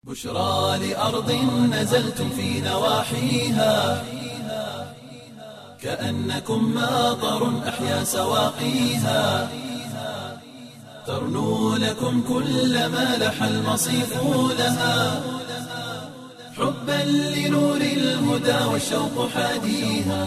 بشرى لأرض نزلتم في نواحيها كأنكم ماطر أحيا سواقيها ترنو لكم كل ما لح المصيف لها حبا لنور الهدى والشوق حاديها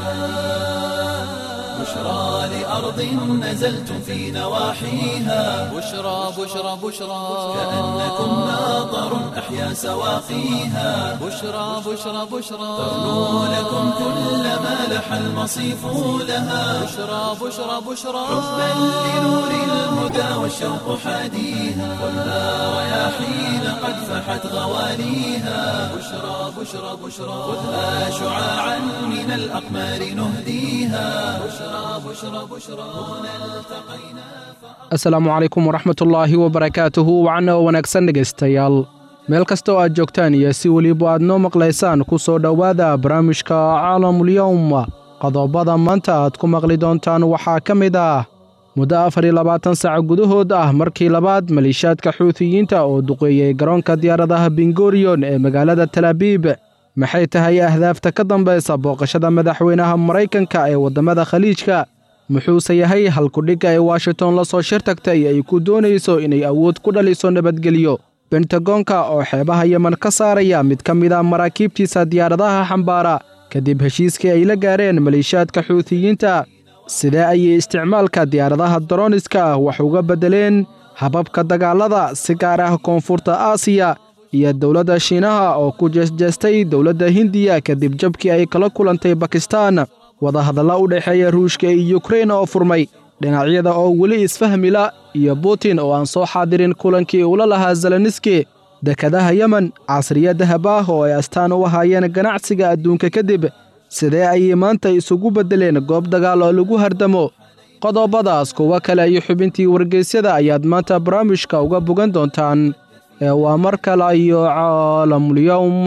بشرى لأرض نزلتم في نواحيها بشرى بشرى بشرى كأنكم ماطر أحيا سواقيها بشرى بشرى بشرى ترنو لكم كل ما لح المصيف لها بشرى بشرى بشرى حبا لنور الهدى والشوق حاديها والنار رياحين قد فحت غواليها بشرى بشرى بشرى خذها شعاعا من الأقمار نهديها بشرى بشرى بشرى هنا التقينا asalaamu calaykum waraxmatullaahi wabarakaatuhu wacna oo wanaagsan dhegaystayaal meel kasta oo aad joogtaan iyo si weliba aad noo maqlaysaan ku soo dhowaada barnaamijka caalamulyowm qodobada maanta aad ku maqli doontaan waxaa ka mid ah muddo afar iyo labaatan saac gudahood ah markii labaad maliishaadka xuutiyiinta oo duqeeyey garoonka diyaaradaha bingoriyon ee magaalada talaabiib maxay tahay ahdaafta ka dambaysa booqashada madaxweynaha maraykanka ee waddamada khaliijka muxuuse yahay halkudhigga ee washington la soo shir tagtay ay ku doonayso inay awood ku dhaliso nabadgelyo bentagoonka oo xeebaha yemen ka saaraya mid ka mid a maraakiibtiisa diyaaradaha xambaara kadib heshiiskii ay la gaareen maliishaadka xuutiyiinta sidee ayay isticmaalka diyaaradaha daroniska ah wax uga beddeleen hababka dagaalada si gaar ah koonfurta aasiya iyo dowladda shiinaha oo ku jeesjeestay dowladda hindiya kadib jabkii ay kala kulantay bakistaan wadahadalla u dhexeeya ruushka iyo yukrein oo furmay dhinacyada oo weli isfahmila iyo butin oo aan soo xaadirin kulankii ula lahaa zeleniski dekadaha yemen casriya dahab ah oo ay astaan u ahaayeen ganacsiga adduunka kadib sidee ayay maanta isugu beddeleen goob dagaal oo lagu hardamo qodobadaas kuwo kale iyo xubintii wargeysyada ayaad maanta barnaamijka uga bogan doontaan ee waa mar kale iyo caalamulyowm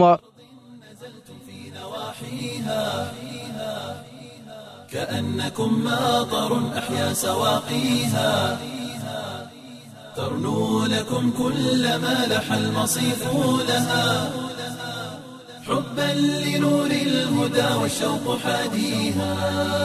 كأنكم ماطر أحيا سواقيها ترنو لكم كل ما لح المصيف لها حبا لنور الهدى والشوق حاديها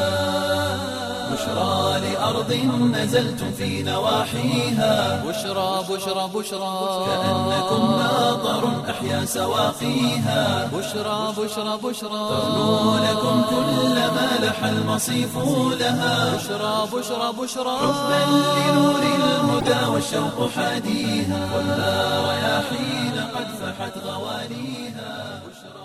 بشرى لأرض نزلتم في نواحيها بشرى بشرى بشرى كأنكم ماطر أحيا سواقيها بشرى بشرى بشرى ترنو لكم كل ما لح المصيف لها بشرى بشرى بشرى حبا لنور الهدى والشوق حاديها والنار رياحين قد فحت غواليها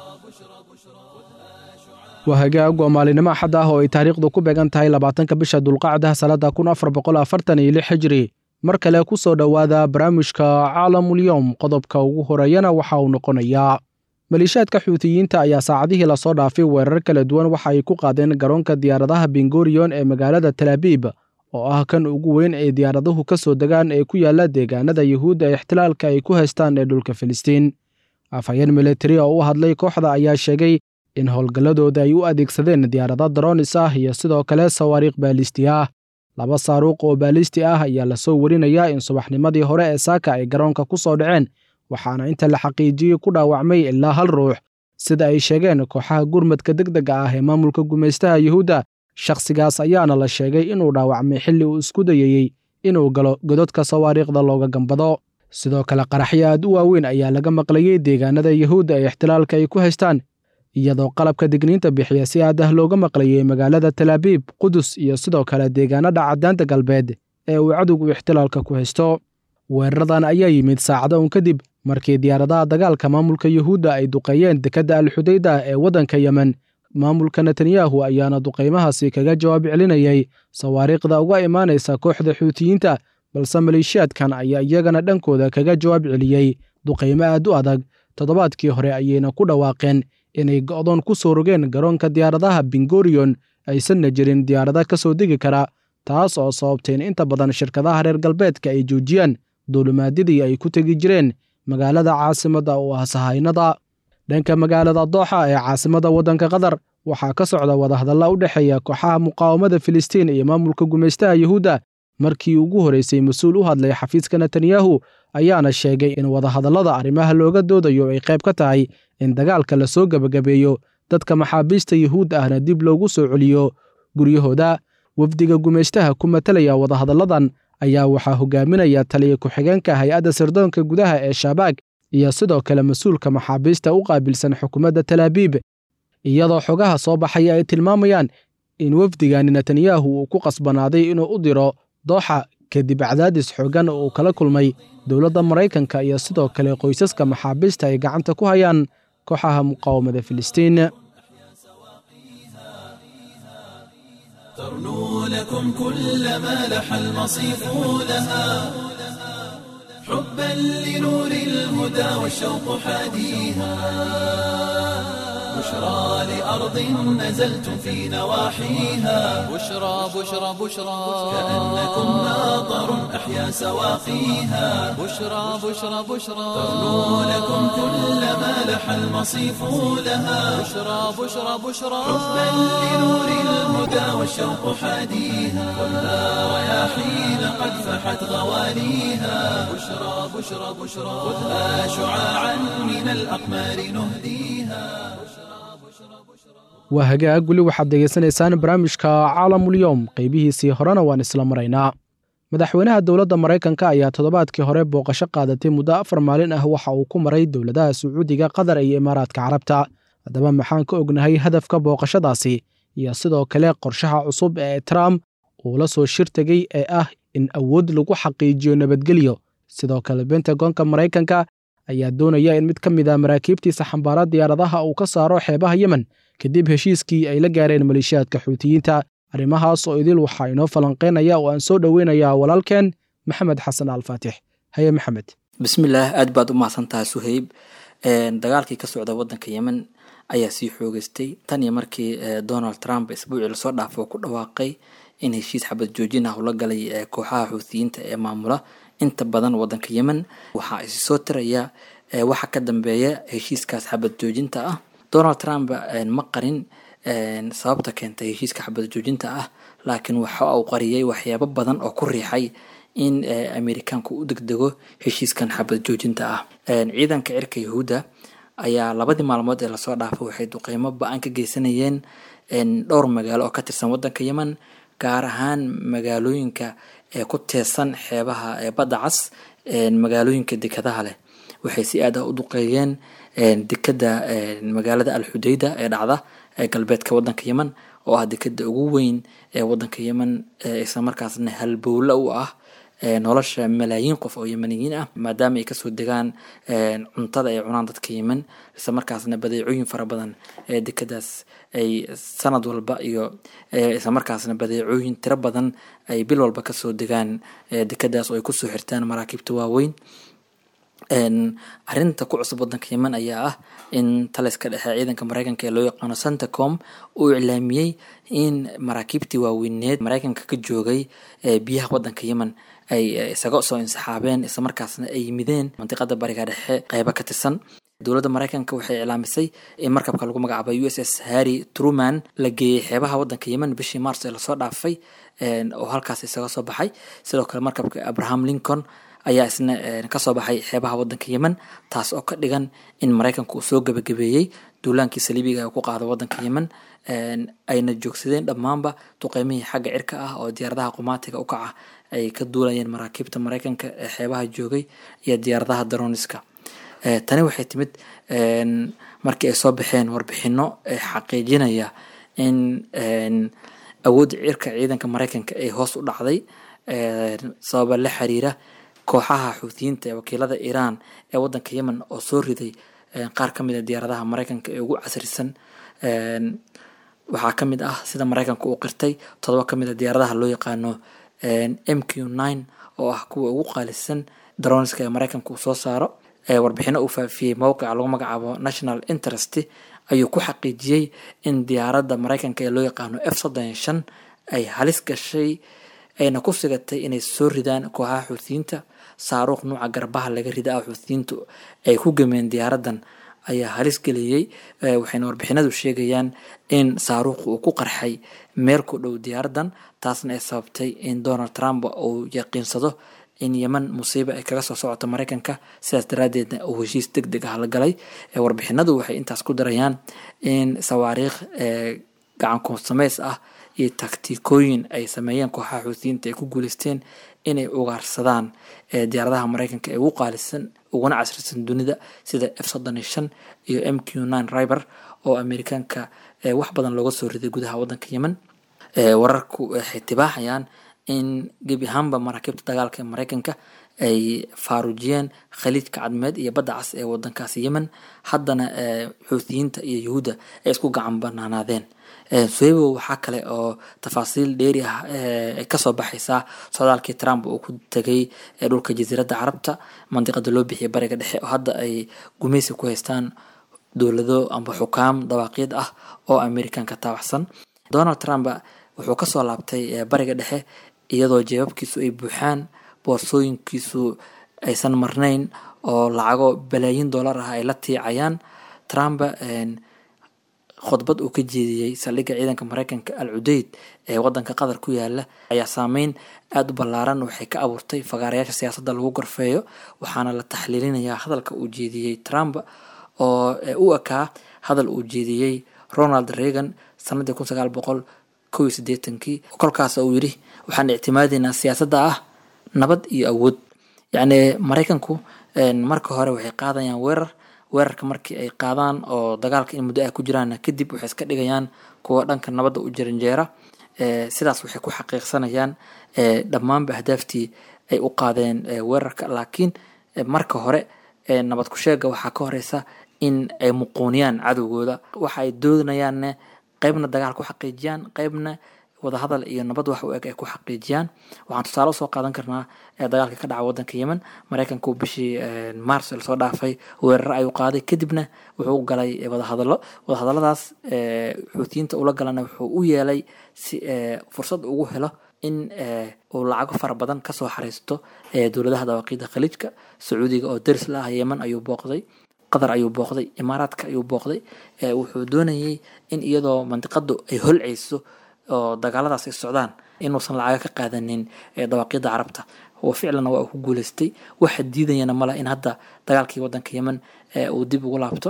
waa hagaag waa maalinimo axad ah oo ay taariikhdu ku beegan tahay labaatanka bisha dulqacda sannadda kun afar boqol afartan iyo lix xijri mar kale ku soo dhowaada barnaamijka caalamulyowm qodobka ugu horeeyana waxa uu noqonayaa maliishaadka xuutiyiinta ayaa saacadihii lasoo dhaafay weerar kala duwan waxa ay ku qaadeen garoonka diyaaradaha bingoriyon ee magaalada talaabiib oo ah kan ugu weyn ee diyaaraduhu ka soo degaan ee ku yaala deegaanada yuhuudda ee ixtilaalka ay ku haystaan ee dhulka filistiin afhayeen militari oo u hadlay kooxda ayaa sheegay in howlgalladooda ay u adeegsadeen diyaarado daroonis ah iyo sidoo kale sawaariikh baalisti ah laba saaruuq oo baalisti ah ayaa lasoo werinayaa in subaxnimadii hore ee saaka ay garoonka ku soo dhaceen waxaana inta la xaqiijiyey ku dhaawacmay ilaa hal ruux sida ay sheegeen kooxaha gurmadka degdega ah ee maamulka gumaystaha yuhuudda shakhsigaas ayaana la sheegay inuu dhaawacmay xilli uu isku dayayey inuu galo gododka sawaariikhda looga gambado sidoo kale qaraxyo aad u waaweyn ayaa laga maqlayey deegaanada yuhuudda ee ixtilaalka ay ku haystaan iyadoo qalabka digniinta bixiya si aad ah looga maqlayey magaalada talaabiib qudus iyo sidoo kale deegaanada caddaanta galbeed ee uu cadowgu ixtilaalka ku haysto weeraradan ayaa yimid saacado un kadib markii diyaaradaha dagaalka maamulka yuhuudda ay duqeeyeen dekedda alxudayda ee waddanka yemen maamulka netanyahu ayaana duqaymahaasi kaga jawaab celinayay sawaariikhda uga imaanaysa kooxda xuutiyiinta balse maleeshiyaadkan ayaa iyagana dhankooda kaga jawaab celiyey duqaymo aad u adag toddobaadkii hore ayayna ku dhawaaqeen inay go'doon ku soo rogeen garoonka diyaaradaha bingoriyon aysanna jirin diyaarada ka soo degi kara taas oo sababtay in inta badan shirkadaha reer galbeedka ay joojiyaan duulimaadyadii ay ku tegi jireen magaalada caasimadda oo ah sahaynada dhanka magaalada dooxa ee caasimadda waddanka qatar waxaa ka socda wadahadalla u dhexeeya kooxaha muqaawamada filistiin iyo maamulka gumaystaha yuhuudda markii ugu horraysay mas-uul u hadlay xafiiska netanyahu ayaana sheegay in wadahadallada arrimaha looga doodayo ay qayb ka tahay in dagaalka la soo gebagabeeyo dadka maxaabiista yuhuud ahna dib loogu soo celiyo guryahooda wafdiga gumaystaha ku matalaya wadahadalladan ayaa waxaa hogaaminaya taliya ku-xigeenka hay-adda sirdoonka gudaha ee shabaag iyo sidoo kale mas-uulka maxaabiista u qaabilsan xukuumadda talaabiib iyadoo xogaha soo baxaya ay tilmaamayaan in wafdigani netanyahu uu ku qasbanaaday inuu u diro dooxa kadib cadaadis xoogan oo uu kala kulmay dowladda maraykanka iyo sidoo kale qoysaska maxaabiista ay gacanta ku hayaan kooxaha muqaawamada filistiin ترنو لكم كل ما لح المصيف لها حبا لنور الهدى والشوق حاديها بشرى لأرض نزلتم في نواحيها بشرى بشرى بشرى كأنكم ماطر أحيا سواقيها بشرى بشرى بشرى ترنو لكم كل ما لح المصيف لها بشرى بشرى بشرى حبا لنور الهدى والشوق حاديها خذها رياحين قد فحت غواليها بشرى بشرى بشرى خذها شعاعا من الأقمار نهديها waa hagaag weli waxaad degeysanaysaan barnaamijka caalamulyoom qaybihiisii horena waan isla maraynaa madaxweynaha dowladda maraykanka ayaa toddobaadkii hore booqasho qaadatay muddo afar maalin ah waxa uu ku maray dowladaha sacuudiga qatar iyo imaaraadka carabta haddaba maxaan ka ognahay hadafka booqashadaasi iyo sidoo kale qorshaha cusub ee trump uu la soo shir tegey ee ah in awood lagu xaqiijiyo nabadgelyo sidoo kale bentagonka maraykanka ayaa doonaya in mid ka mid a maraakiibtiisa xambaara diyaaradaha uu ka saaro xeebaha yemen kadib heshiiskii ay la gaareen maleeshiyaadka xuutiyiinta arrimahaas oo idil waxaa inoo falanqeynaya oo aan soo dhoweynayaa walaalkeen maxamed xasan alfaatix haye maxamed bismillaah aad baad u mahadsantahay suhayb dagaalkii ka socda wadanka yemen ayaa sii xoogeystay tan iyo markii donald trump isbuucii lasoo dhaafo oo ku dhawaaqay in heshiis xabad joojin ah ula galay kooxaha xuutiyiinta ee maamula inta badan wadanka yemen waxaa isi soo tiraya waxa ka dambeeya heshiiskaas xabad joojinta ah donald trump ma qarin sababta keentay heshiiska xabad joojinta ah laakiin waxa uu qariyay waxyaabo badan oo ku riixay in amerikaanku u degdego heshiiskan xabad joojinta ah ciidanka cirka yahuudda ayaa labadii maalmood ee lasoo dhaafay waxay duqeymo ba-an ka geysanayeen dhowr magaalo oo ka tirsan wadanka yemen gaar ahaan magaalooyinka ee ku teesan xeebaha ee badda cas magaalooyinka dekadaha leh waxay si aad ah u duqeeyeen dekada magaalada alxudeyda ee dhacda ee galbeedka wadanka yemen oo ah dekada ugu weyn ee wadanka yemen isla markaasna halbowla u ah nolosha malaayiin qof oo yemeniyiin ah maadaama ay kasoo degaan cuntada ay cunaan dadka yemen isla markaasna badeecooyin fara badan ee dekadaas ay sanad walba iyo isla markaasna badeecooyin tiro badan ay bil walba kasoo degaan dekadaas oo ay kusoo xirtaan maraakiibta waaweyn arinta ku cusub wadanka yemen ayaa ah in taliska dhexe ciidanka mareykanka ee loo yaqaano centacom uu iclaamiyey in maraakiibtii waaweyneed mareykanka ka joogay biyaha wadanka yemen ay isaga soo insaxaabeen islamarkaasna ay yimideen mantiqada bariga dhexe qeyba ka tirsan dowladda mareykanka waxay iclaamisay in markabka lagu magacaabay u s s harry truman la geeyey xeebaha wadanka yemen bishii mars ee lasoo dhaafay oo halkaas isaga soo baxay sidoo kale markabka abraham lincoln ayaa isna kasoo baxay xeebaha wadanka yemen taas oo ka dhigan in mareykanka uu soo gebagabeeyey duulaankii saliibiga ee ku qaada wadanka yemen ayna joogsadeen dhammaanba duqeymihii xagga cirka ah oo diyaaradaha qumaatiga u kaca ay ka duulayeen maraakiibta mareykanka ee xeebaha joogay iyo diyaaradaha daroniska tani waxay timid markii ay soo baxeen warbixino xaqiijinaya in awoodda cirka ciidanka mareykanka ay hoos u dhacday sababa la xiriira kooxaha xuutiyiinta ee wakiilada iiraan ee wadanka yemen oo soo riday qaar ka mid a diyaaradaha mareykanka ee ugu casrisan waxaa ka mid ah sida mareykanka uu qirtay todoba ka mid a diyaaradaha loo yaqaano m q nine oo ah kuwa ugu qaalisan daroniska ee mareykanka uu soo saaro warbixino uu faafiyey mowqica lagu magacaabo national interest ayuu ku xaqiijiyey in diyaaradda mareykanka ee loo yaqaano f soddon shan ay halis gashay ayna ku sigatay inay soo ridaan kooxaha xuutiyiinta saaruuq nuuca garbaha laga rida ah xuutiyiintu ay ku gameen diyaaraddan ayaa halis geliyey waxayna warbixinadu sheegayaan in saaruuq uu ku qarxay meel ku dhow diyaaraddan taasna ay sababtay in donald trump uu yaqiinsado in yeman musiiba ay kaga soo socoto maraykanka sidaas daraaddeedna uu heshiis deg deg ah la galay warbixinadu waxay intaas ku darayaan in sawaariikh gacan kunsamays ah iyo taktikooyin ay sameeyeen kooxaha xuutiyiinta ay ku guuleysteen inay ugaarsadaan diyaaradaha maraykanka ee ugu qaalisan uguna casrisan dunida sida f soddon iyo shan iyo m q nine riber oo amerikaanka wax badan looga soo riday gudaha wadanka yemen wararku waxay tibaaxayaan in gebi ahaanba maraakiibta dagaalka ee maraykanka ay faaruujiyeen khaliijka cadmeed iyo badda cas ee wadankaasi yemen haddana xuutiyiinta iyo yuhuudda ay isku gacan banaanaadeen suhebo waxaa kale oo tafaasiil dheeri ah ay kasoo baxaysaa socdaalkii trump uu ku tegay dhulka jasiiradda carabta mandiqada loo bixiyay bariga dhexe oo hadda ay gumeysi ku haystaan dowlado amba xukaam dawaaqyad ah oo amerikanka taabacsan donald trump wuxuu kasoo laabtay bariga dhexe iyadoo jeebabkiisu ay buuxaan boorsooyinkiisu aysan marnayn oo lacago balaayin dollar ah ay la tiicayaan trump khudbad uu ka jeediyey saldhigga ciidanka maraykanka al cudeyd ee wadanka qatar ku yaala ayaa saameyn aada u ballaaran waxay ka abuurtay fagaarayaasha siyaasadda lagu gorfeeyo waxaana la taxliilinayaa hadalka uu jeediyey trump oo u ekaa hadal uu jeediyey ronald reagan sanadii kun sagaal boqol kow iyo siddeetankii kolkaas uu yidhi waxaan ictimaadeynaa siyaasadda ah nabad iyo awood yacni maraykanku marka hore waxay qaadayaan weerar weerarka markii ay qaadaan oo dagaalka in muddo ah ku jiraan kadib waxay iska dhigayaan kuwa dhanka nabadda u jaranjeera sidaas waxay ku xaqiiqsanayaan dhammaanba ahdaaftii ay u qaadeen weerarka laakiin marka hore nabad ku sheega waxaa ka horeysa in ay muquuniyaan cadowgooda waxa ay doonayaanne qeybna dagaal ku xaqiijiyaan qeybna wadahadal iyo nabad wax u eg ay ku xaqiijiyaan waxaan tusaale usoo qaadan karnaa dagaalka ka dhaca wadanka yemen maraykanku bishii mars lasoo dhaafay weerar ayuu qaaday kadibna wuxuu galay wadahadalo wadahadaladaas xuutiyiinta ula galana wuxuu u yeelay si fursad ugu helo in uu lacago fara badan kasoo xariisto dowladaha dawaaqiida khaliijka sacuudiga oo deris la ah yemen ayuu booqday qatar ayuu booqday imaaraadka ayuu booqday wuxuu doonayay in iyadoo mandiqadu ay holceyso oo dagaaladaas ay socdaan inuusan lacaga ka qaadanin dawaaqyada carabta oo ficlan waa uu ku guuleystay waxa diidayana male in hadda dagaalkii wadanka yemen uu dib ugu laabto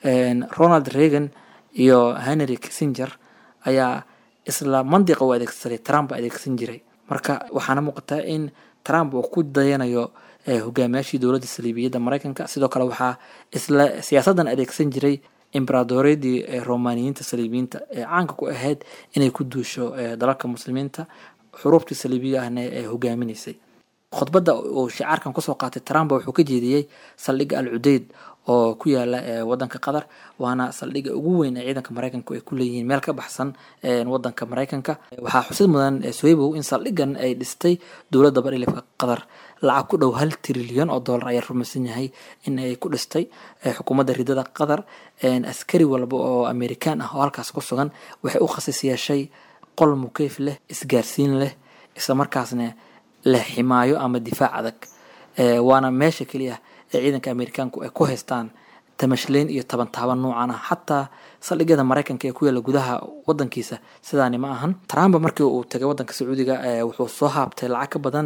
ronald reagan iyo henry kissinger ayaa isla mandiqa u adeegsaday trump adeegsan jiray marka waxaana muuqataa in trump uu ku dayanayo hogaamiyaashii dowladda saliibiyadda maraykanka sidoo kale waxaa isla siyaasaddan adeegsan jiray imberadoreedii romaniyiinta saliibiyiinta ee caanka ku ahayd inay ku duusho dalalka muslimiinta xuruubtii saliibiga ahna ee hogaaminaysay khudbadda uu shicaarkan kusoo qaatay trump wuxuu ka jeediyey saldhigga al cudeyd oo ku yaala wadanka qatar waana saldhigga ugu weyn ee ciidanka maraykanku ay ku leeyihiin meel ka baxsan wadanka maraykanka waxaa xusid mudan sohebow in saldhiggan ay dhistay dowladda badhilifka qatar lacag ku dhow hal trilyan oo dollar ayaa rumaysan yahay in ay ku dhistay xukuumadda ridada qatar askari walba oo amerikaan ah oo halkaas ku sugan waxay u khasis yeeshay qol mukeyf leh isgaarsiin leh isla markaasna leh ximaayo ama difaac adag waana meesha keliya ee ciidanka amerikaanku ay ku haystaan tamashleyn iyo taban taaban noocan ah xataa saldhigyada maraykanka ee ku yaala gudaha wadankiisa sidaani ma ahan trump markii uu tagay wadanka sacuudiga wuxuu soo haabtay lacag ka badan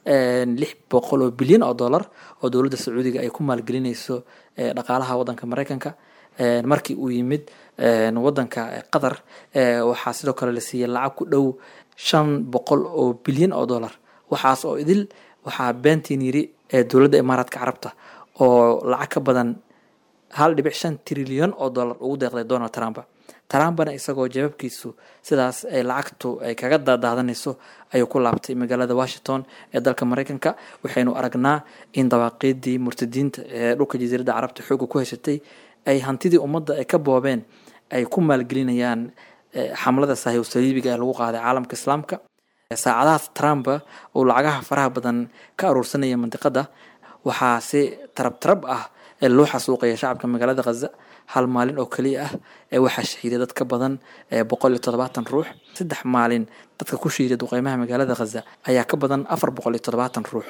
lix boqol oo bilyan oo dollar oo dowladda sacuudiga ay ku maalgelinayso dhaqaalaha wadanka maraykanka markii uu yimid wadanka qatar waxaa sidoo kale la siiyey lacag ku dhow shan boqol oo bilyan oo dollar waxaas oo idil waxaa beentiin yiri dowladda imaaraadka carabta oo lacag ka badan hal dhibic shan trilyan oo dollar ugu deeqday donald trump trumpna isagoo jababkiisu sidaas ay lacagtu ay kaga daadaadanayso ayuu ku laabtay magaalada washington ee dalka maraykanka waxaynu aragnaa in dawaaqiidii murtadiinta ee dhulka jasiiradda carabta xooga ku haysatay ay hantidii ummadda ay ka boobeen ay ku maalgelinayaan xamlada saahiw saliibiga ee lagu qaaday caalamka islaamka saacadahaas trump uu lacagaha faraha badan ka aruursanaya mandiqada waxaa si tarab tarab ah loo xasuuqaya shacabka magaalada khaza hal maalin oo keliya ah ee waxaa shahiiday dad ka badan boqol iyo toddobaatan ruux saddex maalin dadka ku shiiday duqeymaha magaalada khaza ayaa ka badan afar boqol iyo toddobaatan ruux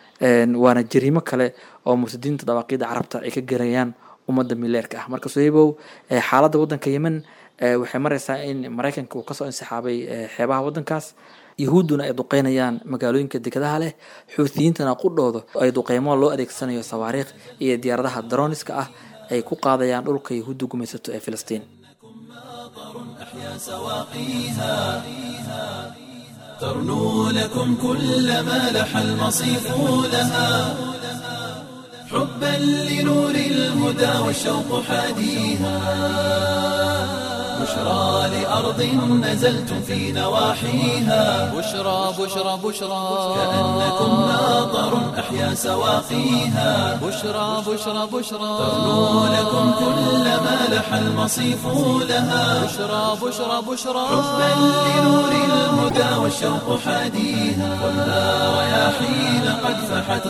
waana jariimo kale oo murtadiinta dawaaqiida carabta ay ka garayaan ummadda mileerka ah marka sohebow xaaladda wadanka yemen waxay mareysaa in maraykanka uu kasoo insixaabay xeebaha wadankaas yahuudduna ay duqeynayaan magaalooyinka dekedaha leh xuutiyiintana qudhooda ay duqeymo loo adeegsanayo sawaariikh iyo diyaaradaha daroniska ah ay ku qaadayaan dhulka yahuudda gumaysato ee filistiin أحيا سواقيها ترنو لكم كل ما لح المصيف لها حبا لنور الهدى والشوق حاديها بشرى لأرض نزلتم في نواحيها بشرى بشرى بشرى كأنكم ناظر أحيا سواقيها بشرى بشرى بشرى ترنو لكم كل ما لح المصيف لها بشرى بشرى بشرى حبا لنور الهدى والشوق حاديها خذها رياحين قد فحت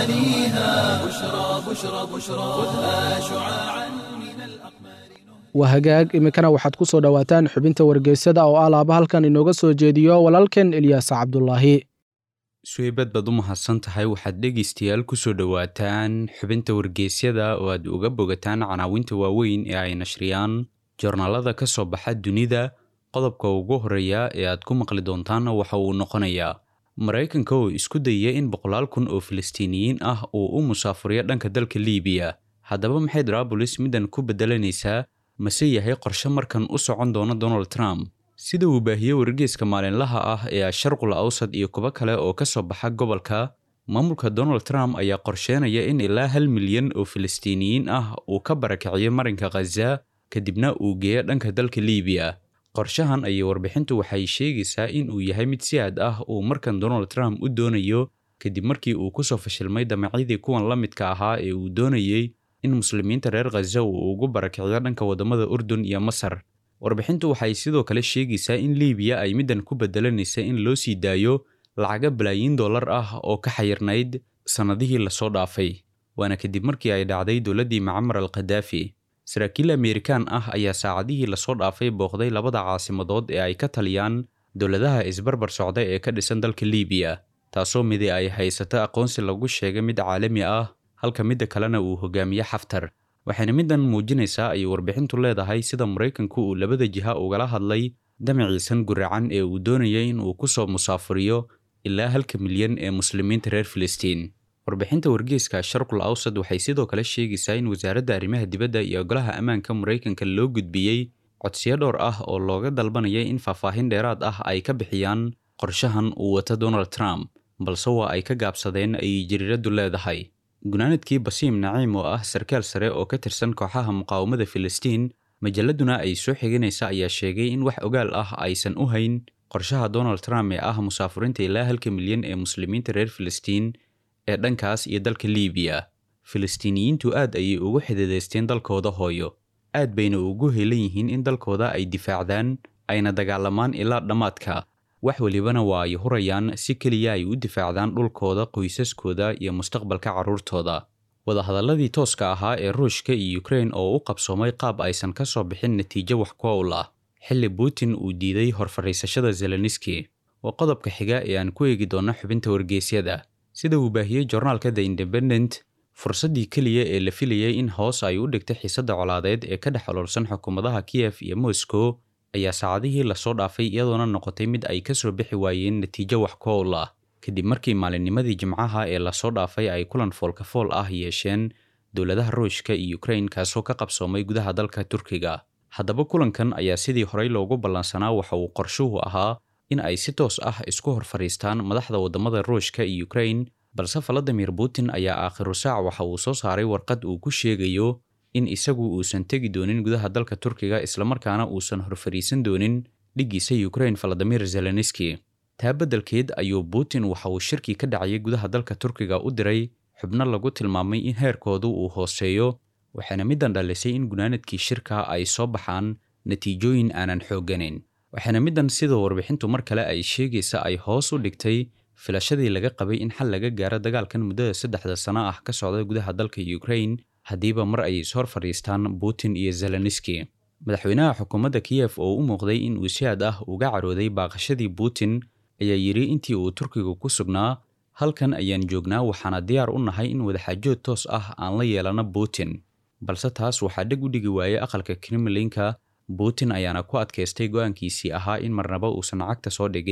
غواليها بشرى بشرى بشرى خذها شعاعا من الأقمار waa hagaag iminkana waxaad ku soo dhowaataan xubinta wargeysyada oo ah laaba halkan inooga soo jeediyo walaalkeen elyaas cabdulaahi suweybad baad u mahadsan tahay waxaad dhegaystayaal ku soo dhowaataan xubinta wargeysyada oo aad uga bogataan canaawinta waaweyn ee ay nashriyaan joornaalada ka soo baxa dunida qodobka ugu horreeya ee aad ku maqli doontaanna waxa uu noqonayaa maraykanka oo isku dayaya in boqolaal kun oo filistiiniyiin ah uu u musaafuriyo dhanka dalka liibiya haddaba maxay darabulis middan ku beddelanaysaa mase yahay qorshe markan u socon doona donald trump sida uu baahiyey wargeyska maalinlaha ah ee asharqul awsad iyo kuwo kale oo ka soo baxa gobolka maamulka donald trump ayaa qorsheenaya in ilaa hal milyan oo filistiiniyiin ah uu ka barakiciyo marinka khaza kadibna uu geeyo dhanka dalka liibiya qorshahan ayay warbixintu waxay sheegaysaa in uu yahay mid si aad ah uu markan donald trump u doonayo kadib markii uu kusoo fashilmay damacyadii kuwan la midka ahaa ee uu doonayey in muslimiinta reer khaza uu ugu barakiciyo dhanka waddamada urdun iyo masar warbixintu waxay sidoo kale sheegaysaa in liibiya ay middan ku beddelanaysa in loo sii daayo lacaga balaayiin dollar ah oo ka xayirnayd sannadihii lasoo dhaafay waana kadib markii ay dhacday dowladdii macamar al khadaafi saraakiil amerikaan ah ayaa saacadihii lasoo dhaafay booqday labada caasimadood ee ay ka taliyaan dowladaha isbarbar socda ee ka dhisan dalka liibiya taasoo midi ay haysato aqoonsi lagu sheegay mid caalami ah halka midda kalena uu hogaamiye xaftar waxayna middan muujinaysaa ay warbixintu leedahay sida maraykanku uu labada jiha ugala hadlay damaciisan guracan ee uu doonayay in uu ku soo musaafuriyo ilaa halka milyan ee muslimiinta reer filistiin warbixinta wargeyska sharqul awsad waxay sidoo kale sheegaysaa in wasaaradda arrimaha dibadda iyo golaha ammaanka maraykanka loo gudbiyey codsiyo dhowr ah oo looga dalbanayay in faahfaahin dheeraad ah ay ka bixiyaan qorshahan uu wato donald trump balse waa ay ka gaabsadeen ayay jariiraddu leedahay gunaanadkii basiim naciim oo ah sarkaal sare oo ka tirsan kooxaha muqaawamada filistiin majalladuna ay soo xiganaysa ayaa sheegay in wax ogaal ah aysan u hayn qorshaha donald trump ee ah musaafurinta ilaa halka milyan ee muslimiinta reer filistiin ee dhankaas iyo dalka liibiya filistiiniyiintu aad ayay ugu xididaysteen dalkooda hooyo aad bayna ugu helan yihiin in dalkooda ay difaacdaan ayna dagaalamaan ilaa dhammaadka wax welibana waa ay hurayaan si keliya ay u difaacdaan dhulkooda qoysaskooda iyo mustaqbalka carruurtooda wadahadalladii tooska ahaa ee ruushka iyo ukrain oo u qabsoomay qaab aysan ka soo bixin natiijo wax ku owl ah xilli putin uu diiday horfariisashada zeleniski waa qodobka xiga ee aan ku eegi doonno xubinta wargeysyada sida uu baahiyey joornaalka the independent fursaddii keliya ee la filayay in hoos ay u dhigtay xiisadda colaadeed ee ka dhex ololsan xukuumadaha kiyef iyo moscow ayaa saacadihii lasoo dhaafay iyadoona noqotay mid ay ka soo bixi waayeen natiijo wax ku owl ah kadib markii maalinnimadii jimcaha ee lasoo dhaafay ay kulan foolkafool ah yeesheen dowladaha ruushka iyo ukrain kaasoo ka qabsoomay gudaha dalka turkiga haddaba kulankan ayaa sidii horey loogu ballansanaa waxa uu qorshuhu ahaa in ay si toos ah isku hor fadhiistaan madaxda waddamada ruushka iyo ukrain balse valadimir putin ayaa aakhiru saac waxa uu soo saaray warqad uu ku sheegayo in isagu uusan tegi doonin gudaha dalka turkiga islamarkaana uusan horfariisan doonin dhiggiisa ukrain valadimir zeleniski taa beddelkeed ayuu putin waxa uu shirkii ka dhacayay gudaha dalka turkiga u diray xubno lagu tilmaamay in heerkoodu uu hooseeyo waxaana middan dhalisay in gunaanadkii shirka ay soo baxaan natiijooyin aanan xoogganayn waxaana middan sida warbixintu mar kale ay sheegaysa ay hoos u dhigtay filashadii laga qabay in xal laga gaaro dagaalkan muddada saddexda sano ah ka socda gudaha dalka ukrain haddiiba mar ay ishor fadhiistaan putin iyo zeleniski madaxweynaha xukuumadda kiyef oo u muuqday in uu si aad ah uga carooday baaqashadii putin ayaa yidhi intii uu turkiga ku sugnaa halkan ayaan joognaa waxaana diyaar u nahay in wadaxaajood toos ah aan la yeelano putin balse taas waxaa dheg u dhigi waayey aqalka kremlinka putin ayaana ku adkaystay go'aankiisii ahaa in marnaba uusan cagta soo dhigin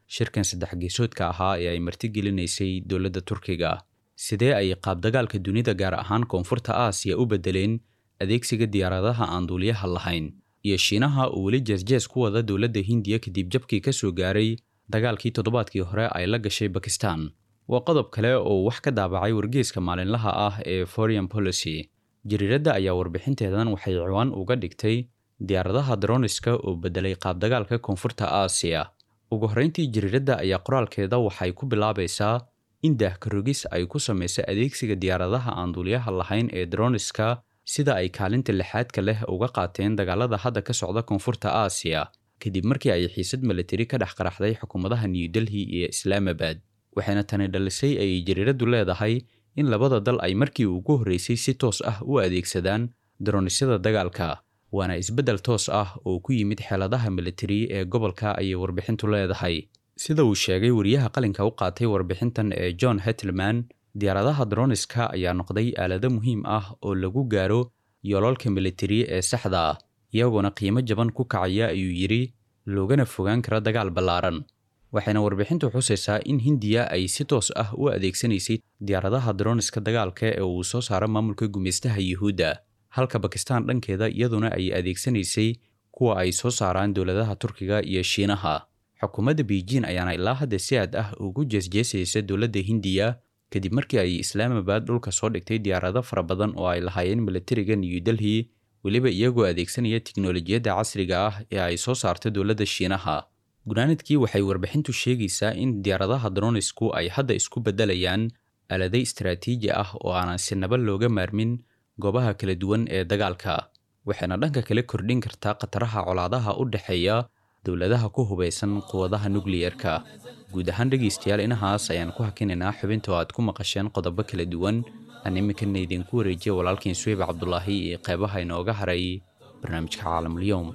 shirkan saddex geesoodka ahaa ee ay martigelinaysay dowladda turkiga sidee ay qaabdagaalka dunida gaar ahaan koonfurta aasiya u beddeleen adeegsiga diyaaradaha aan duuliyaha lahayn iyo shiinaha uu weli jeesjees ku wada dowladda hindiya kadib jabkii ka soo gaaray dagaalkii toddobaadkii hore ay la gashay bakistan waa qodob kale oo wax ka daabacay wargeeska maalinlaha ah ee foreign policy jariiradda ayaa warbixinteedan waxay ciwaan uga dhigtay diyaaradaha droniska oo beddelay qaabdagaalka koonfurta aasiya ugu horrayntii jariiradda ayaa qoraalkeeda waxay ku bilaabaysaa in daahkarogis ay ku samaysa adeegsiga diyaaradaha aan duuliyaha lahayn ee droniska sida ay kaalinta lixaadka leh uga qaateen dagaalada hadda ka socda koonfurta aasiya kadib markii ay xiisad milatari ka dhex qaraxday xukuumadaha new delhi iyo islaamabad waxayna tani dhalisay ay jariiraddu leedahay in labada dal ay markii ugu horreysay si toos ah u adeegsadaan daronisyada dagaalka waana isbeddel toos ah oo ku yimid xeeladaha militari ee gobolka ayay warbixintu leedahay sida uu sheegay wariyaha qalinka u qaatay warbixintan ee john hetleman diyaaradaha droniska ayaa noqday aalado muhiim ah oo lagu gaaro yoolalka militari ee saxda ah iyagoona qiimo jaban ku kacaya ayuu yidhi loogana fogaan kara dagaal ballaaran waxayna warbixintu xusaysaa in hindiya ay si toos ah u adeegsanaysay diyaaradaha droniska dagaalka ee uu soo saaro maamulka gumaystaha yuhuudda halka bakistan dhankeeda iyaduna ay adeegsanaysay kuwa ay soo saaraan dowladaha turkiga iyo shiinaha xukuumadda beijing ayaana ilaa hadda si aad ah ugu jeesjeesaysa dowladda hindiya kadib markii ay islaamabad dhulka soo dhigtay diyaarado fara badan oo ay lahaayeen militariga new delhi weliba iyagoo adeegsanaya tiknolojiyadda casriga ah ee ay soo saarta dowladda shiinaha gunaanadkii waxay warbixintu sheegaysaa in diyaaradaha dronisku ay hadda isku beddelayaan aalado istaraatiiji ah oo aanan si naba looga maarmin goobaha kala duwan ee dagaalka waxayna dhanka kale kordhin kartaa khataraha colaadaha u dhexeeya dowladaha ku hubaysan quwadaha nukliyerka guud ahaan dhegaystayaal inahaas ayaan ku hakinaynaa xubinta oo aad ku maqasheen qodobo kala duwan aan iminkana idinku wareejiya walaalkiin suweyb cabdulaahi iyo qeybaha inooga haray barnaamijka caalamulyoom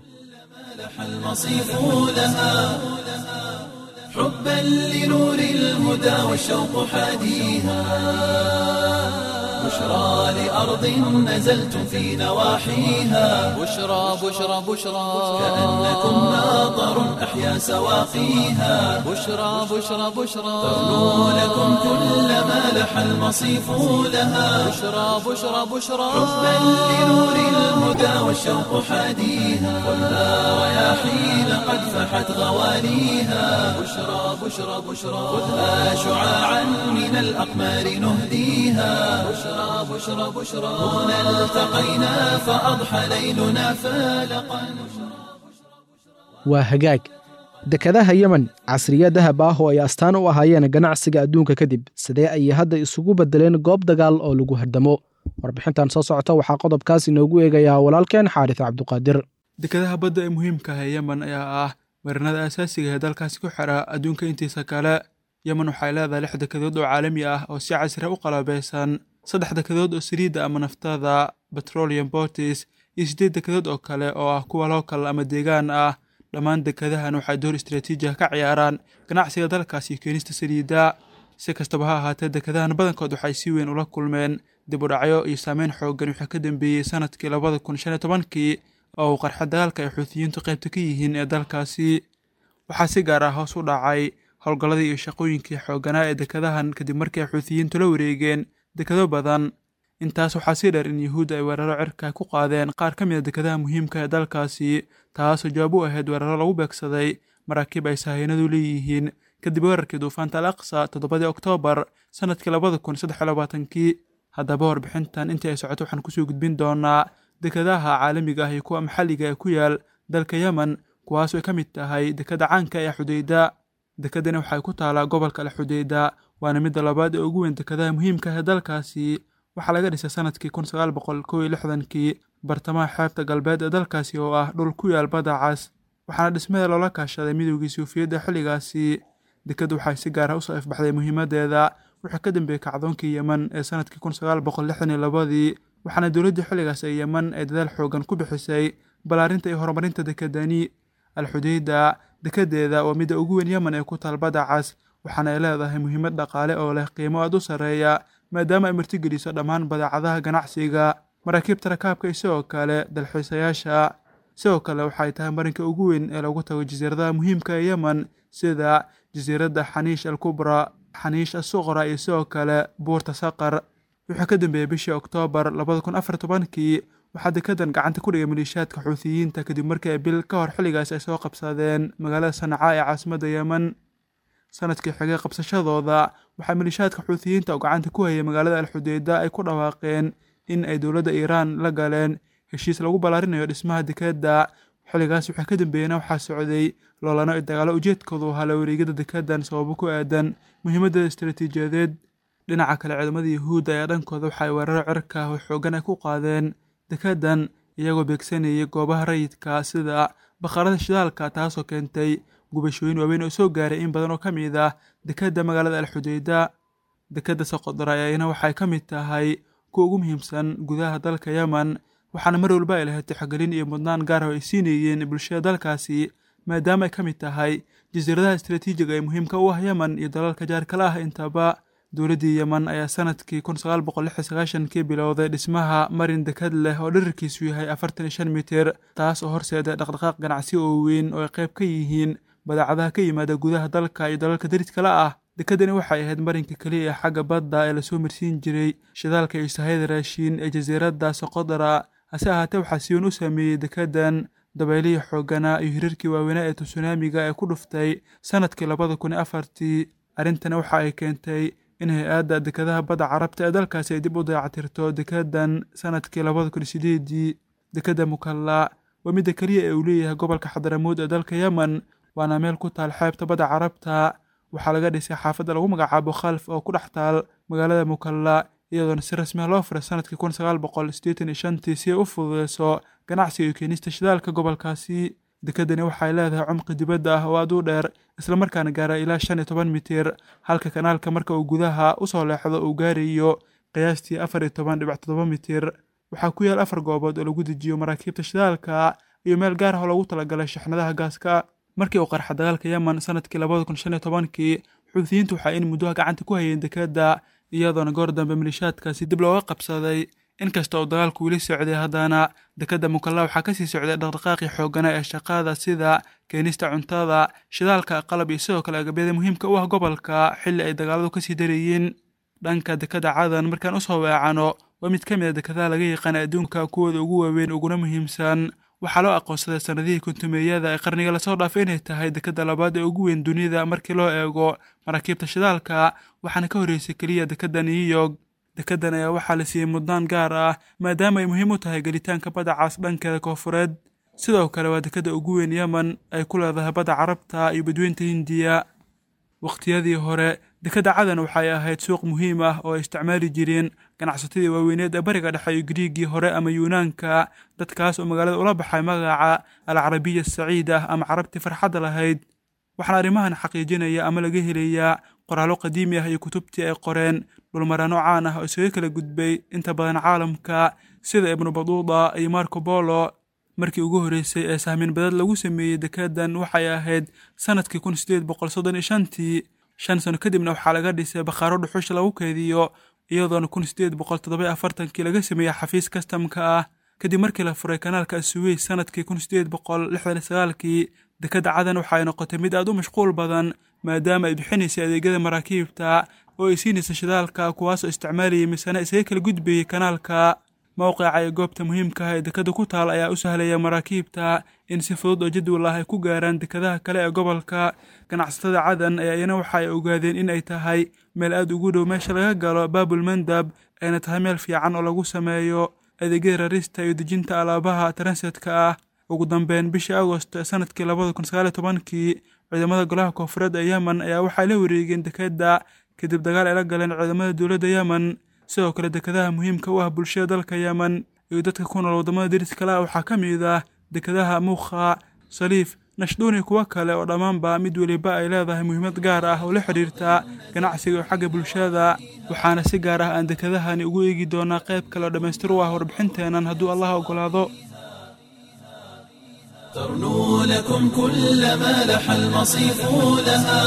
المصيف لها حبا لنور الهدى والشوق حاديها بشرى لأرض نزلتم في نواحيها بشرى بشرى بشرى كأنكم ناظر أحيا سواقيها بشرى بشرى بشرى تغنو لكم كل ما لح المصيف لها بشرى بشرى بشرى حبا لنور الهدى والشوق حاديها خذها رياحين قد فحت غواليها بشرى بشرى بشرى خذها شعاعا من الأقمار نهديها بشرى بشرى بشرى هنا التقينا فأضحى ليلنا فالقا waa hagaag dekadaha yemen casriya dahab ah oo ay astaan u ahaayeen ganacsiga adduunka kadib sidee ayay hadda isugu beddeleen goob dagaal oo lagu hardamo warbixintan soo socota waxaa qodobkaas inoogu eegayaa walaalkeen xaaris cabduqaadir dekadaha badda ee muhiimka ah ee yemen ayaa ah marinada asaasiga ee dalkaasi ku xidha adduunka intiisa kale yemen waxay leedahay lix dekadood oo caalami ah oo si casri u qalabeysan saddex dekadood oo saliidda ama naftada petroleum botis iyo siddeed dekadood oo kale oo ah kuwa lookal ama deegaan ah dhammaan dekadahan waxay door istraatiiji ah ka ciyaaraan ganacsiga dalkaas iyo keenista saliidda si kastaba ha ahaatee dekadahan badankood waxay si weyn ula kulmeen dib u dhacyo iyo saameyn xooggan wixii ka dambeeyey sanadkii labada kun shan iyo tobankii oo uu qarxa dagaalka ay xuutiyiintu qaybta ka yihiin ee dalkaasi waxaa si gaar ah hoos u dhacay howlgalladii iyo shaqooyinkii xoogganaa ee dekadahan kadib markii ay xuutiyiintu la wareegeen dekado badan intaas waxaa sii dheer in yuhuudda ay weeraro cirka ku qaadeen qaar ka mid a dekadaha muhiimka ee dalkaasi taasoo jawaab u ahayd weeraro lagu beegsaday maraakiib ay sahayanadu leeyihiin kadib weerarkii duufaanta al aqsa toddobadii oktoobar sanadkii labada kun saddex iyo labaatankii haddaba warbixintan intii ay socoto waxaan kusoo gudbin doonaa dekadaha caalamiga ah iyo kuwa maxalliga ee ku yaal dalka yemen kuwaas ay ka mid tahay dekada caanka ee xudeyda dekadani waxay ku taalaa gobolka al xudeyda waana midda labaad ee ugu weyn dekadaha muhiimka ah ee dalkaasi waxaa laga dhisay sanadkii kun sagaal boqol kow iyo lixdankii bartamaha xeebta galbeed ee dalkaasi oo ah dhul ku yaal badda cas waxaana dhismada loola kaashaday midoogii suufiyadda xilligaasi dekaddu waxay si gaar ah usoo ifbaxday muhiimaddeeda wixii ka dambeeyey kacdoonkii yemen ee sanadkii kun sagaal boqol lixdan iyo labadii waxaana dowladdii xilligaas ee yemen ay dadaal xoogan ku bixisay ballaarinta iyo horumarinta dekadani alxudeyda dekadeeda waa midda ugu weyn yemen ee ku taal badda cas waxaana ay leedahay muhiimad dhaqaale oo leh qiimo aad u sarreeya maadaama ay martigeliso dhammaan badeecadaha ganacsiga maraakiibta rakaabka isagoo kale dalxiisayaasha sidoo kale waxay tahay marinka ugu weyn ee lagu tago jasiiradaha muhiimka ee yemen sida jasiiradda xaniish al kubra xaniish asuqra iyo sidoo kale buurta saqar wuxuu ka dambeeyey bishii oktoobar labada kun afar tobankii waxaa dekadan gacanta ku dhigay maliishaadka xuutiyiinta kadib markii ay bil ka hor xilligaas ay soo qabsadeen magaalada sanca ee caasimadda yemen sanadkii xigay qabsashadooda waxaa maliishaadka xuutiyiinta oo gacanta ku hayay magaalada alxudeyda ay ku dhawaaqeen in ay dowladda iiraan la galeen heshiis lagu ballaarinayo dhismaha dekadda xilligaas waxaa ka dambeeyena waxaa socday loolano i dagaalo ujeedkoodu ahaa la wareegada dekadan sababo ku aadan muhiimadda istaraatiijiyadeed dhinaca kale ciidamada yuhuudda ayaa dhankooda waxa ay weeraro cirka oo xoogan ay ku qaadeen dekadan iyagoo beegsanayay goobaha rayidka sida bakharada shidaalka taasoo keentay gubashooyin waaweyn oo soo gaaray in badan oo ka mid ah dekadda magaalada alxudeyda dekadda soqodra ayana waxay ka mid tahay kuwa ugu muhiimsan gudaha dalka yemen waxaana mar walba ay lahayd tixgelin iyo mudnaan gaar ah oo ay siinayeen bulshada dalkaasi maadaama ay ka mid tahay jasiiradaha istaraatiijiga ee muhiimka u ah yemen iyo dalalka jaarkala ah intaba dowladdii yemen ayaa sanadkii kun sagaal boqol lix iyo sagaashankii bilowday dhismaha marin dekad leh oo dherarkiisu yahay afartan iyo shan mitir taas oo horseeda dhaqdhaqaaq ganacsi oo weyn oo ay qayb ka yihiin badeecadaha ka yimaada gudaha dalka iyo dalalka dariskala ah dekadani waxay ahayd marinka keliya ee xagga badda ee lasoo marsiin jiray shidaalka iyo sahayda raashiin ee jasiiradda soqodra hase ahaatee waxaa si weyn u saameeyey dekadan dabeylihii xooganaa iyo hirarkii waaweynaa ee tusunaamiga ee ku dhuftay sanadkii labada kun iyo afartii arrintani waxa ay keentay in hay-adda dekadaha badda carabta ee dalkaasi ay dib u dayactirto dekadan sanadkii labada kun iyo sideedii dekadda mukalla waa midda keliya ee uu leeyahay gobolka xadaramuud ee dalka yemen waana meel ku taal xeebta badda carabta waxaa laga dhisay xaafadda lagu magacaabo khalf oo ku dhex taal magaalada mukalla iyadoona si rasmi ah loo furay sanadkii kun sagaal boqol siddeetan iyo shantii si ay u fududeyso ganacsiga iyo keenista shidaalka gobolkaasi dekadani waxay leedahay cumqi dibadda ah oo aad u dheer islamarkaana gaara ilaa shan iyo toban mitir halka kanaalka marka uu gudaha usoo leexdo uu gaarayo qiyaastii afar iyo toban dhibic toddoba mitir waxaa ku yaal afar goobood oo lagu dejiyo maraakiibta shidaalka iyo meel gaar ah oo loogu talagalay shaxnadaha gaaska markii uu qarxa dagaalka yemen sanadkii labada kun shan iyo tobankii xuutiyiintu waxaa in muddoha gacanta ku hayeen dekadda iyadoona goor dambe maliishaadkaasi dib looga qabsaday inkasta oo dagaalku weli socday haddana dekadda mukalla waxaa kasii socday dhaqdhaqaaqii xoogana ee shaqada sida keenista cuntada shidaalka qalab iyo sidoo kale agabyada muhiimka u ah gobolka xilli ay dagaaladu kasii darayeen dhanka dekadda cadan markaan usoo weecano waa mid ka mid a dekadaha laga yaqaana adduunka kuwooda ugu waaweyn uguna muhiimsan waxaa loo aqoonsaday sanadihii kuntumeeyada ee qarniga lasoo dhaafay inay tahay dekadda labaad ee ugu weyn dunida markii loo eego maraakiibta shidaalka waxaana ka horreysay keliya dekadda new york dekaddan ayaa waxaa la siiyey mudnaan gaar ah maadaama ay muhiim u tahay gelitaanka badda cas dhankeeda koofureed sidoo kale waa dekadda ugu weyn yemen ay ku leedahay badda carabta iyo badweynta hindiya wakhtiyadii hore dekadda cadan waxay ahayd suuq muhiim ah oo ay isticmaali jireen ganacsatadii waaweyneed ee bariga dhexe iyo griigii hore ama yuunaanka dadkaas oo magaalada ula baxay magaca alcarabiya asaciid ah ama carabtii farxadda lahayd waxaana arrimahan xaqiijinaya ama laga helayaa qoraallo qadiimi ah iyo kutubtii ay qoreen dhulmaraano caan ah oo isaga kala gudbay inta badan caalamka sida ibnu baduuda iyo marco bolo markii ugu horreysay ee sahmin badad lagu sameeyey dekadan waxay ahayd sanadkii kun sideed boqol soddon iyo shantii shan sano kadibna waxaa laga dhisay bakhaaro dhuxusha lagu keediyo iyadoona kun sideed boqol toddoba afartankii laga sameeyey xafiis kastamka ah kadib markii la furay kanaalka asuweys sanadkii kun sideed boqol lixdan iyo sagaalkii dekadda cadan waxay noqotay mid aad u mashquul badan maadaama ay bixinaysay adeegyada maraakiibta oo ay siinaysa shidaalka kuwaasoo isticmaalayay misana isaga kala gudbayay kanaalka mowqica ee goobta muhiimka ah ee dekadda ku taal ayaa u sahlaya maraakiibta in si fudud oo jadwal ah ay ku gaaraan dekadaha kale ee gobolka ganacsatada cadan ayaa iyana waxa ay ogaadeen in ay tahay meel aad ugu dhow meesha laga galo baabul mandab ayna tahay meel fiican oo lagu sameeyo adeegyada rarista iyo dejinta alaabaha transetka ah ugu dambeyn bishii agost ee sanadkii labada kun sagaal iyo tobankii ciidamada golaha koonfureed ee yemen ayaa waxay la wareegeen dekadda kadib dagaal ay la galeen ciidamada dowladda yemen sidoo kale dekadaha muhiimka u ah bulshada dalka yemen iyo dadka ku nool waddamada deriskale ah waxaa ka mid ah dekadaha muukha saliif nashduuni kuwo kale oo dhammaanba mid weliba ay leedahay muhiimad gaar ah oo la xidhiirta ganacsiga iyo xagga bulshada waxaana si gaar ah aan dekadahani ugu eegi doonaa qayb kale oo dhammaystir u ah warbixinteennan hadduu allah oggolaado ترنو لكم كل ما لح المصيف لها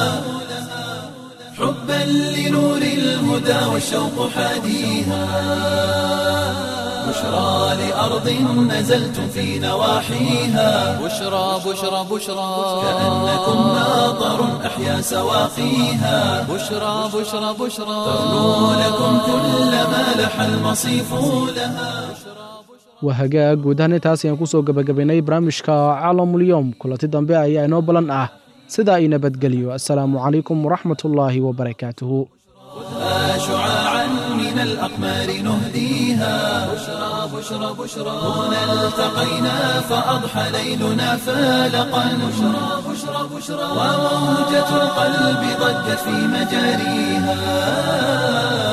حبا لنور الهدى والشوق حاديها بشرى لأرض نزلتم في نواحيها بشرى بشرى بشرى كأنكم ناظر أحيا سواقيها بشرى بشرى بشرى ترنو لكم كل ما لح المصيف لها waa hagaag guud ahaan intaas ayaan kusoo gebagabaynay barnaamijka caalamulyoom kulanti dambe ayaa inoo balan ah sidaa i nabadgeliyo assalaamu calaykum waraxmatullaahi wabarakaatuhu خذها شعاعا من الأقمار نهديها بشرى بشرى بشرى هنا التقينا فأضحى ليلنا فالقا بشرى بشرى بشرى وموجة القلب ضجت في مجاريها